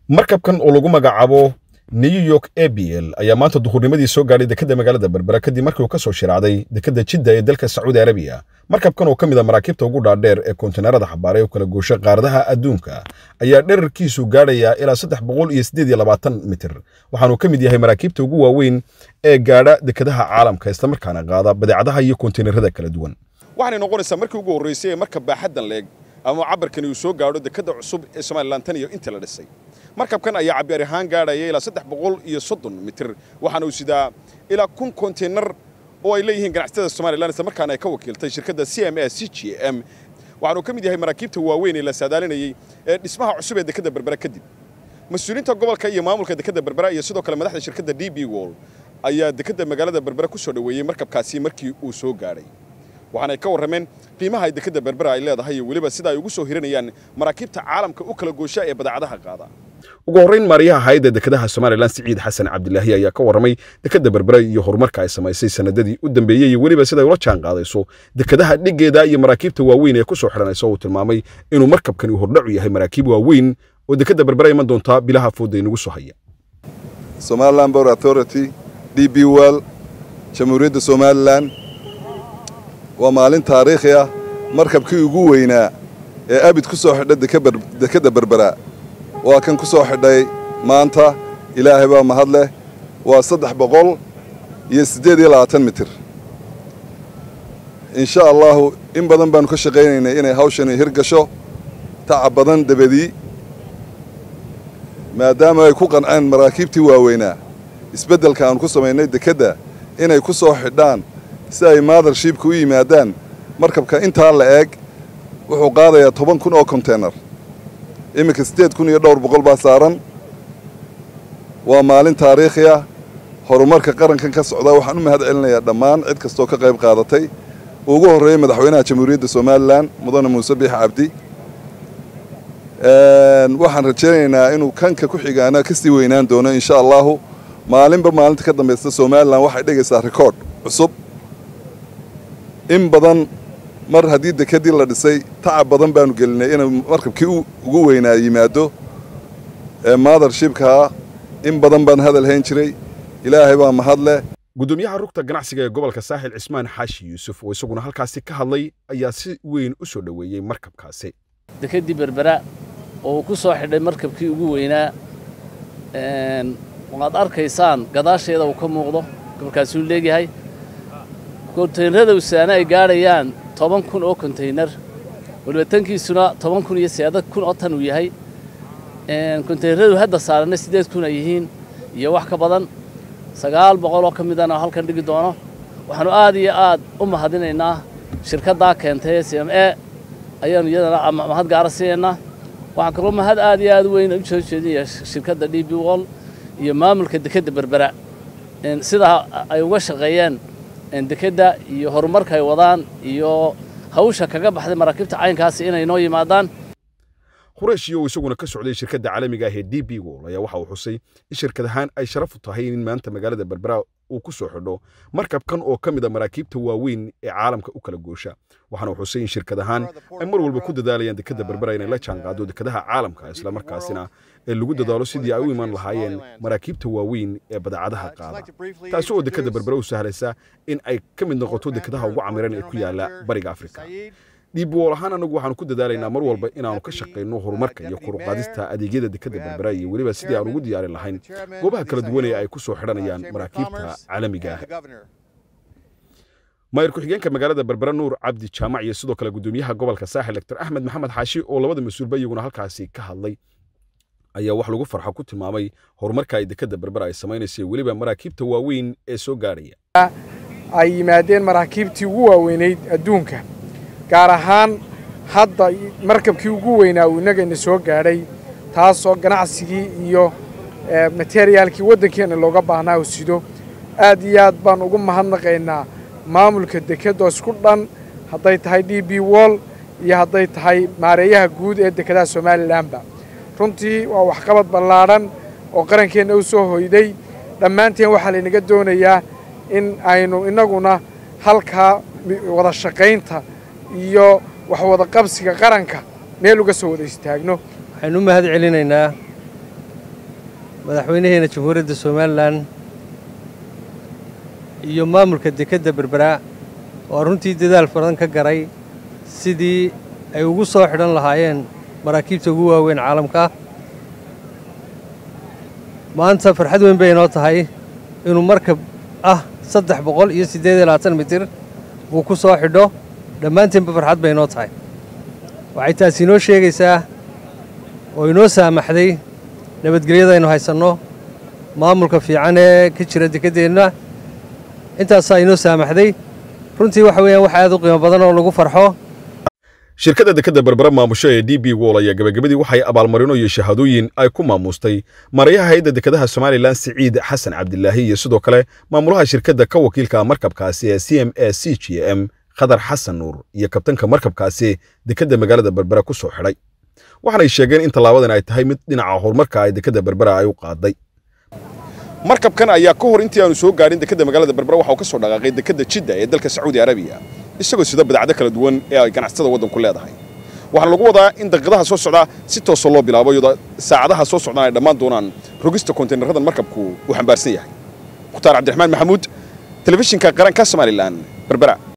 markabkan oo lagu magacaabo new york abl ayaa maanta duhurnimadii soo gaadhay dekedda magaalada berbera kadib markii uu ka soo shiraacday dekedda jidda ee dalka sacuudi arabiya markabkan oo ka mid a maraakiibta ugu dhaadheer ee konteynarada xabaaray oo kala goosha qaaradaha adduunka ayaa dherarkiisu gaadhayaa ilaa saddex boqol iyo siddeed iyo labaatan mitir waxaanuu ka mid yahay maraakiibta ugu waaweyn ee gaadha dekedaha caalamka islamarkaana qaada badeecadaha iyo konteynarada kala duwan waxaanay noqonaysaa markii ugu horraysay ee marka baaxaddan leeg ama cabirkani uu soo gaadho dekedda cusub ee somalilan tan iyo inta la dhisay markabkan ayaa cabir ahaan gaadhaya ilaa saddex boqol iyo soddon mitir waxaana uu sidaa ilaa kun konteynar oo ay leeyihiin ganacsatada somalilan isla markaana ay ka wakiiltay shirkadda c m a c g m waxaanuu ka mid yahay maraakiibta waaweyn ee la saadaalinayey ee dhismaha cusub ee dekedda berbera kadib mas-uuliyiinta gobolka iyo maamulka dekedda berbera iyo sidoo kale madaxda shirkadda d b wol ayaa dekedda magaalada berbera ku soo dhoweeyey markabkaasi markii uu soo gaadhay waxaanay ka warrameen qiimaha ay dekedda berbera ay leedahay iyo weliba sida ay ugu soo hiranayaan maraakiibta caalamka u kala goosha ee badeecadaha qaada ugu horrayn maariyaha hayadda dekedaha somalilan siciid xasan cabdilaahi ayaa ka warramay dekedda berbera iyo horumarka ay samaysay sanadadii u dambeeyey iyo weliba siday ula jaan qaadayso dekedaha dhiggeeda iyo maraakiibta waaweyn ee ku soo xidhanaysa uu tilmaamay inuu markabkani hordhacu yahay maraakiib waaweyn oo dekedda berbera iman doontaa bilaha fooda inagu soo haya somaliland bor authority d b well jamhuuriyadda somalilan waa maalin taariikhi ah markabkii ugu weynaa ee abid ku soo xidha dekedda berbera waa kan ku soo xidhay maanta ilaahay baa mahad leh waa saddex boqol iyo siddeed iyo labaatan mitir insha allahu in badan baanu ka shaqaynaynay inay hawshani hirgasho tacab badan dabadii maadaama ay ku qanceen maraakiibtii waaweynaa isbeddelka aanu ku samaynay dekedda inay ku soo xidhaan si ay maadarshibka u yimaadaan markabka intaa la eeg wuxuu qaadayaa toban kun oo konteynar iminka siddeed kun iyo dhowr boqol baa saaran waa maalin taariikhi ah horumarka qarankan ka socda waxaan u mahad celinayaa dhammaan cid kastoo ka qayb qaadatay uu ugu horreeyey madaxweynaha jamhuuriyadda somalilan mudane muuse biix cabdi waxaan rajaynaynaa inuu kanka ku xigaana ka sii weynaan doono insha allahu maalinba maalinta ka dambaysta somalilan waxay dhigaysaa rikoodh cusub in badan mar haddii dekedii la dhisay tacab badan baanu gelinay inuu markabkii ugu weynaa yimaado ee maadarshibkaa in badan baan hadal hayn jiray ilaahay baa mahad leh gudoomiyaha rugta ganacsiga ee gobolka saaxil cismaan xaashi yuusuf oo isaguna halkaasi ka hadlay ayaa si weyn u soo dhoweeyey markabkaasi dekeddii berbera oo uu ku soo xidhay markabkii ugu weynaa waad arkaysaan gadaasheeda uu ka muuqdo gobolkaasuu leegyahay konteynarada usaana ay gaadhayaan toban kun oo konteynar weliba tankiisuna toban kun iyo seeda kun oo tan uu yahay konteynaradu hadda saaranna siddeed kun ay yihiin iyo wax ka badan sagaal boqol oo ka midana halkan dhigi doono waxaannu aad iyo aad u mahadinaynaa shirkaddaa keentay c m e ayaannu iyadana mahad gaara siinaynaa waxaan kaloo mahad aad iyo aad u weyn u soo jeedinaya shirkadda d b wol iyo maamulka dekedda berbera sidaa ay uga shaqeeyeen dekedda iyo horumarka ay wadaan iyo hawsha kaga baxday maraakiibta caynkaasi inay noo yimaadaan qureyshiyo uu isaguna ka socday shirkadda caalamiga ah ee d b wol ayaa waxa uu xusay in shirkad ahaan ay sharaf u tahay in maanta magaalada berbera uu ku soo xidho markabkan oo ka mid a maraakiibta waaweyn ee caalamka u kala goosha waxaana uu xusay in shirkad ahaan ay mar walba ku dadaalayaan dekedda berbera inay la jaanqaado dekedaha caalamka islamarkaasina ee lagu dadaalo sidii ay u iman lahaayeen maraakiibta waaweyn ee badeecadaha qaada taasi oo dekedda berbera u sahlaysa in ay ka mid noqoto dekedaha ugu camiran ee ku yaala bariga afrika dhiibwool ahaan anagu waxaanu ku dadaalaynaa mar walba inaannu ka shaqayno horumarka iyo koruqaadista adeegyada dekedda berbera iyo weliba sidii aan ugu diyaarin lahayn goobaha kala duwan ee ay ku soo xidhanayaan maraakiibta caalamiga ah maayir ku-xigeenka magaalada berbera nuur cabdi jaamac iyo sidoo kale gudoomiyaha gobolka saaxil doctor axmed maxamed xaashi oo labada mas-uulba iyaguna halkaasi ka hadlay ayaa wax lagu farxo ku tilmaamay horumarka ay dekedda berbera ay samaynaysa weliba maraakiibta waaweyn ee soo gaadhaya ay yimaadeen maraakiibtii ugu waaweynayd adduunka gaar ahaan hadda markabkii ugu weynaa uu innagayna soo gaadhay taasoo ganacsigii iyo materiyaalkii waddankeenna looga baahnaa u sido aad iyo aad baan ugu mahadnaqaynaa maamulka dekedoo isku dhan hadday tahay d b wol iyo hadday tahay maareeyaha guud ee dekedaha somalilanba runtii waa waxqabad ballaadhan oo qarankeenna u soo hoyday dhammaanteen waxaa laynaga doonayaa in aynu innaguna halkaa wada shaqaynta iyo wax wada qabsiga qaranka meel uga soo wada istaagno waxaynu u mahad celinaynaa madaxweynaheena jamhuuriyadda somalilan iyo maamulka dekedda berberaa oo runtii dadaal badan ka garay sidii ay ugu soo xidhan lahaayeen maraakiibta ugu waaweyn caalamka maanta farxad weyn bay inoo tahay inuu markab ah saddex boqol iyo siddeed iyo labaatan mitir uu ku soo xidho dhammaanteenba farxad bay inoo tahay waxay taasi inoo sheegaysaa oo inoo saamaxday nabadgelyada aynu haysanno maamulka fiican ee ka jira dekeddeenna intaasaa inoo saamaxday runtii waxa weeyaan wax aad u qiimo badan oo lagu farxo shirkadda dekedda berbera maamusho ee d b wol ayaa gebagabadii waxay abaalmarino iyo shahaadooyin ay ku maamustay marayaha hay-adda dekedaha somalilan siciid xasan cabdilaahi iyo sidoo kale maamulaha shirkadda ka wakiilka markabkaasi ee c m a c g m khadar xasan nuur iyo kabtanka markabkaasi dekedda magaalada berbera ku soo xidhay waxaanay sheegeen in tallaabadan ay tahay mid dhinaca horumarka ay dekedda berbera ay u qaaday markabkan ayaa ka hor intii aanu soo gaadhin dekedda magaalada berbera waxa uu ka soo dhaqaaqay dekedda jidda ee dalka sacuudi arabiya isagoo sida badacdo kala duwan ee ay ganacsatada waddanku leedahay waxaana lagu wadaa in daqiiqadaha soo socda si toosoo loo bilaabo iyadoo saacadaha soo socdaan ay dhammaan doonaan rogista konteynerradan markabku uu xambaarsan yahay mukhtaar cabdiraxmaan maxamuud telefishinka qaranka somalilan berbera